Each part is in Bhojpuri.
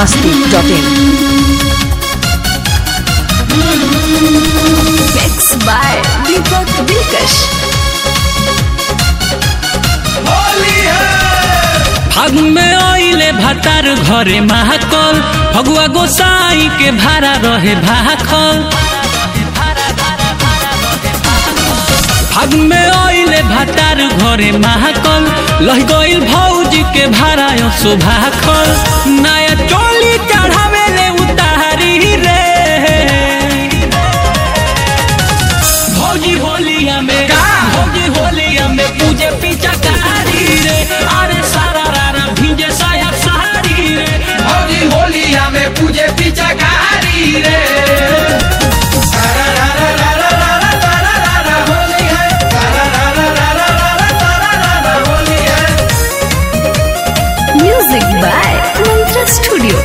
masti.in. Mix by Deepak Dilkash. फागुन में आइले भातार घरे महाकल फगुआ गोसाई के भाड़ा रहे भाखल फागुन में आइले भातार घरे महाकल लह गइल भौजी के भाड़ा शोभाखल नया चोली चढ़ावे ले उतारी रे भौजी होलिया में भौजी होलिया में पूजे पीछा कारी रे अरे सारा रारा भीजे साया सारी रे भौजी होलिया में पूजे पिचकारी रे सारा रा रा रा रा रा रा सारा रा रा होली है सारा रा रा रा रा रा रा सारा रा रा होली है Music by Mantra Studio.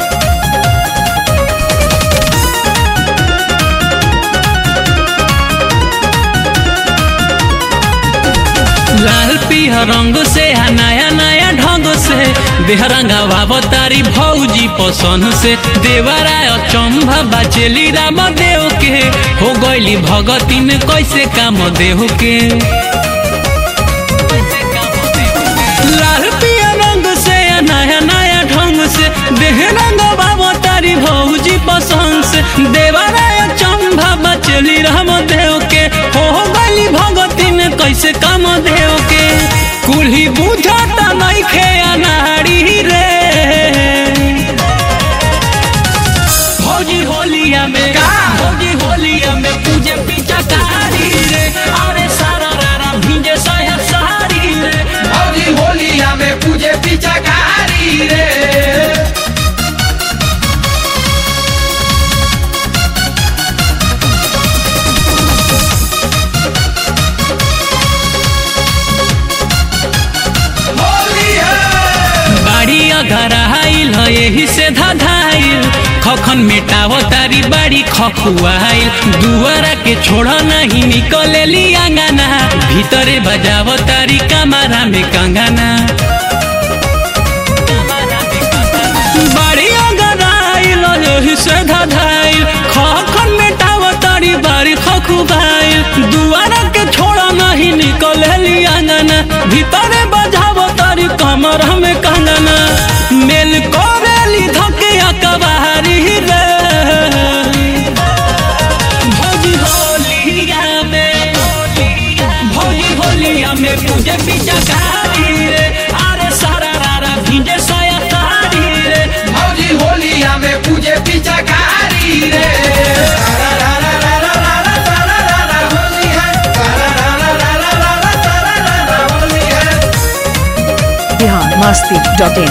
लाल पिया रंग से आ नया नया ढंग से देहरंगा बाबतारी भौजी पसंद से देवराय चंभा बाचेली राम देव के हो गइली भगती में कैसे काम देव के लाल पिया रंग से आ नया नया ढंग से देह रंग बाबतारी भौजी पसंद से देवराय चंभा बाचेली राम देव के हो गइली भगती में कैसे काम देव के कुल्ही बुझाता नहीं खे अनाड़ी रे भौजी होलिया में भौजी होलिया में पूजे पीछा कारी रे अरे सारा रारा भीजे साया सारी रे भौजी होलिया में पूजे पिचकारी रे होली है बाड़ी अगर आइल ह यही से धधाइल खखन मेटाव तारी बाड़ी खखुआइल दुआरा के छोड़ नहीं निकलेली आंगना भीतरे बजाव तारी कमरा में कंगना बाड़ी अगर आइल यही से धधाइल खखन मेटाव तारी बाड़ी खखुआइल दुआरा के छोड़ नहीं निकलेली आंगना भीतरे बजाव तारी कमरा में कंगना मेल करेली धके अकबारी रे भौजी होलिया में भौजी होलिया में पूजे पिचकारी रे अरे सारा रारा भीजे साया सारी रे भौजी होलिया में पूजे पिचकारी रे सारा रा रा रा रा रा रा सारा रा रा होली है सारा रा रा रा रा रा रा सारा रा रा होली है बिहार masti.in.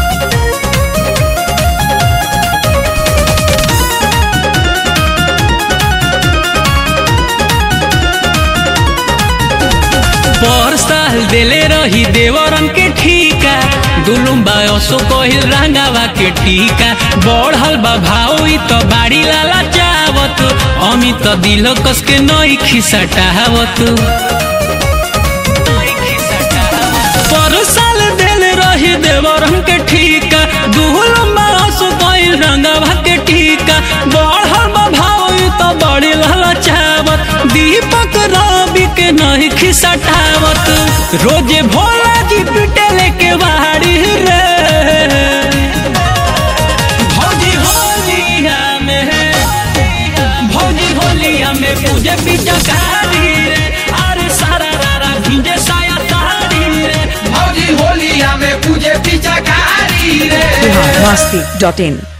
पर साल देले रही देवरन के ठीका दुलुम्बा असो कहिल रंगावा के टीका बढ़ल बा भाव ई तो बाड़ी लाला चावत अमित दिल कस के नई खिसटावत पर साल देले रही देवरन के ठीका दुलुम्बा असो कहिल रंगावा के टीका बढ़ल बा भाव ई तो बड़ी लाला चावत दीपक रवि के नहीं खिसटावत रोजे भोला जी पिटे लेके बाहरी रे भौजी होलिया में भौजी होलिया में पूजे पिचकारी रे अरे सारा रारा भिंजे साया साड़ी रे भौजी होलिया में पूजे पिचकारी रे बिहार masti.in.